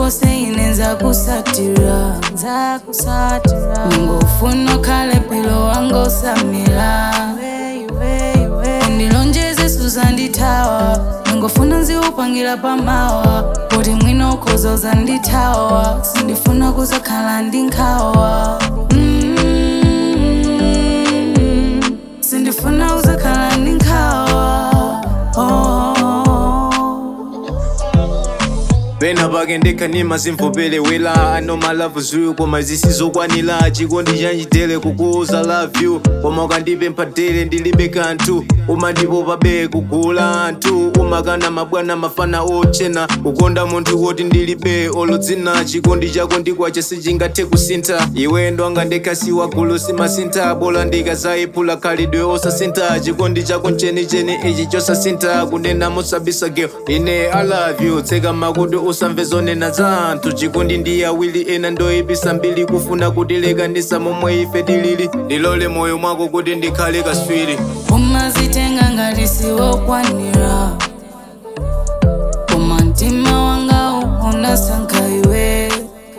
kulikose ine nzakusatira nzakusatira ningofuna khale pilo wanga usamira undilonjeze suzandithawa ningofuna nziupangira pamawa kuti mwina ukhoza uzandithawa sindifuna kuzakhala ndi nkhawa Mm, sindifuna uzakhala ndi nkhawa oh. pena pake ndekhanima simvopelewela ano malavu zuyu koma zisizokwanira chikondi chanchitere kukuuza love you koma ukandipempha tere ndilibe kanthu umandipopa be kugula anthu umakana mabwana mafana ochena kukonda munthu woti ndilibe olodzina chikondi chako ndikwacha sichingathe kusintha iwe ndwanga ndekhasiwa gulu simasintha bola ndikazayiphula khalidwe osasintha chikondi chako mchenicheni ichi chosasintha kunena mosabisa girl ine i love you tseka makutu usamve zonena za anthu chikondi ndi awiri ena ndoyipisa mbili kufuna kutilekanisa momwe ife tilili ndilole moyo mwako kuti ndikhale kaswiri umazitenga ngati siwokwanira koma mtima wanga unasankha iwe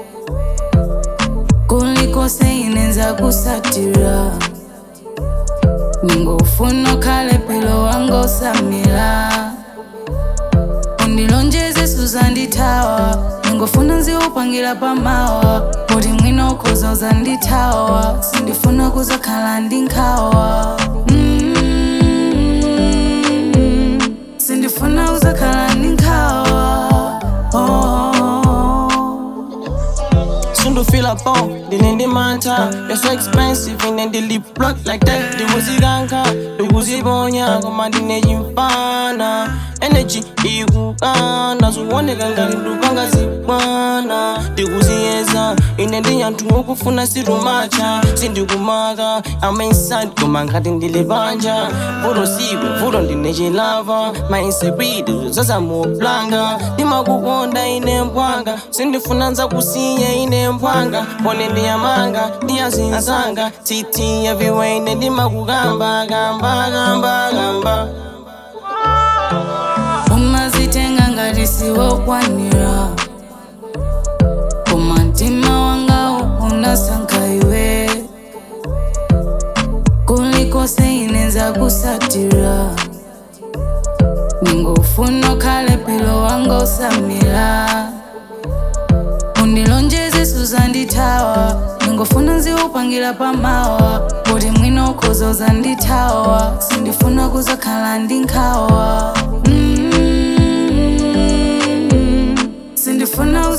kulikose ine nzakusatira ningofuna khale pilo wanga usamira undilonjeze suzandithawa ningofuna nziupangira pamawa kuti mwina ukhoza uzandithawa sindifuna kuzakhala ndi nkhawa Mm, sindifuna kuzakhala ndi nkhawa oh. Soon feel a bomb, then in the manta. You're so expensive, and then the lip block like that. The wuzi ganka, the wuzi bonya, commanding the infana. Energy, ikukana, so one ganga ndupanga zibwana. The wuzi eza, ine ndi yantu okufuna sirumacha. Sindikumaga, I'm inside, kumanga ndile banja. Vudo siwe, vudo ndine chilava. My insecurity, zaza mo blanga. Ndimakukonda ine mpwanga, sindifuna nza kusiya ine mpwanga. Pone ndiyamanga, ndiyazinzanga. Titi everywhere ine ndimakugamba, gamba, gamba, gamba. umazitenga ngati siwokwanira koma mtima wanga unasankha iwe kulikose ine nzakusatira ningofuna khale pilo wanga usamira undilonjeze suzandithawa ningofuna nziupangira pamawa kuti mwina ukhoza uzandithawa sindifuna kuzakhala ndi nkhawa Mm, sindifuna